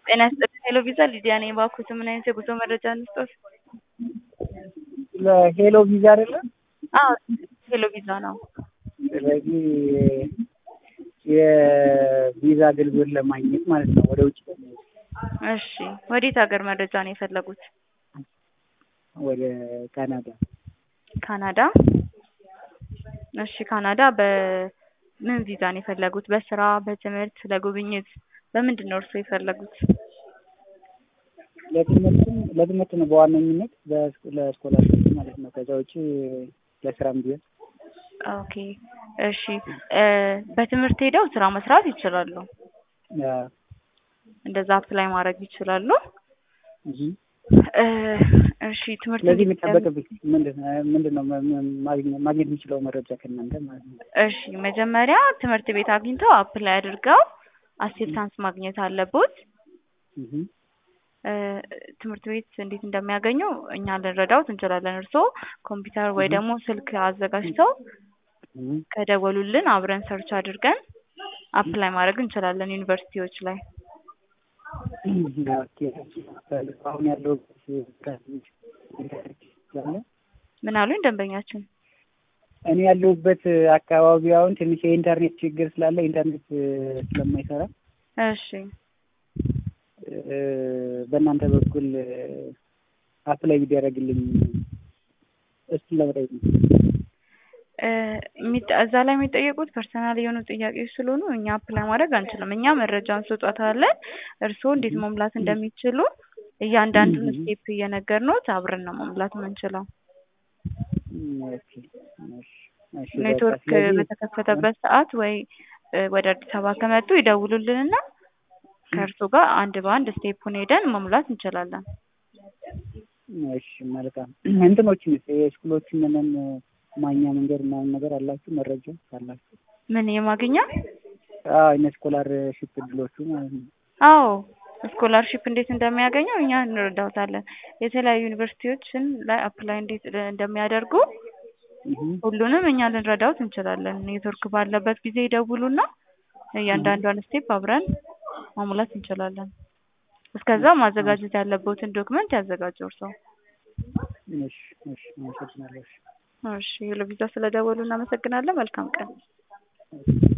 ጤና ይስጥልኝ ሄሎ ቪዛ ሊዲያ ነኝ። እባክዎት ምን አይነት የጉዞ መረጃ እንስጥዎት? ለሄሎ ቪዛ አይደለም? አዎ ሄሎ ቪዛ ነው። ስለዚህ የቪዛ አገልግሎት ለማግኘት ማለት ነው ወደ ውጭ እሺ ወዴት ሀገር መረጃ ነው የፈለጉት? ወደ ካናዳ ካናዳ። እሺ ካናዳ በምን ቪዛ ነው የፈለጉት? በስራ፣ በትምህርት፣ ለጉብኝት በምንድን ነው እርስዎ የፈለጉት? ለትምህርትም ለትምህርት ነው በዋነኝነት ለስኮላርሽፕ ማለት ነው። ከዛ ውጭ ለስራም ቢሆን ኦኬ እሺ በትምህርት ሄደው ስራ መስራት ይችላሉ። እንደዛ አፕላይ ማድረግ ይችላሉ። እሺ ትምህርት ስለዚህ የሚጠበቅብኝ ምንድን ነው ማግኘት የሚችለው መረጃ ከእናንተ ማለት ነው? እሺ መጀመሪያ ትምህርት ቤት አግኝተው አፕላይ አድርገው አክሴፕታንስ ማግኘት አለቦት። ትምህርት ቤት እንዴት እንደሚያገኙ እኛ ልንረዳዎት እንችላለን። እርስዎ ኮምፒውተር ወይ ደግሞ ስልክ አዘጋጅተው ከደወሉልን አብረን ሰርች አድርገን አፕላይ ማድረግ እንችላለን ዩኒቨርሲቲዎች ላይ። አሁን ያለው ምን አሉኝ ደንበኛችን? እኔ ያለሁበት አካባቢ አሁን ትንሽ የኢንተርኔት ችግር ስላለ ኢንተርኔት ስለማይሰራ እሺ በእናንተ በኩል አፕላይ ቢደረግልኝ እሱን ለመጠየቅ ነው። እዛ ላይ የሚጠየቁት ፐርሰናል የሆኑ ጥያቄዎች ስለሆኑ እኛ አፕላይ ማድረግ አንችልም። እኛ መረጃ እንሰጧታለን። እርስዎ እንዴት መሙላት እንደሚችሉ እያንዳንዱን ስቴፕ እየነገርንዎት አብረን ነው መሙላት የምንችለው። ኔትወርክ በተከፈተበት ሰዓት ወይ ወደ አዲስ አበባ ከመጡ ይደውሉልንና ከእርስዎ ጋር አንድ በአንድ ስቴፑን ሄደን መሙላት እንችላለን። እሺ መልካም። እንትኖችንስ የስኩሎችን ምንም ማግኛ መንገድ ምናምን ነገር አላችሁ? መረጃ አላችሁ? ምን የማግኛ? አዎ እነ ስኮላርሺፕ እድሎቹ ማለት ነው። አዎ ስኮላርሺፕ እንዴት እንደሚያገኘው እኛ እንረዳዎታለን። የተለያዩ ዩኒቨርሲቲዎችን ላይ አፕላይ እንዴት እንደሚያደርጉ ሁሉንም እኛ ልንረዳዎት እንችላለን። ኔትወርክ ባለበት ጊዜ ይደውሉና እያንዳንዷን ስቴፕ አብረን ማሙላት እንችላለን። እስከዛ ማዘጋጀት ያለበትን ዶክመንት ያዘጋጁ እርስዎ። እሺ እሺ አመሰግናለሁ። እሺ ሄሎ ቪዛ ስለደወሉ እናመሰግናለን። መልካም ቀን።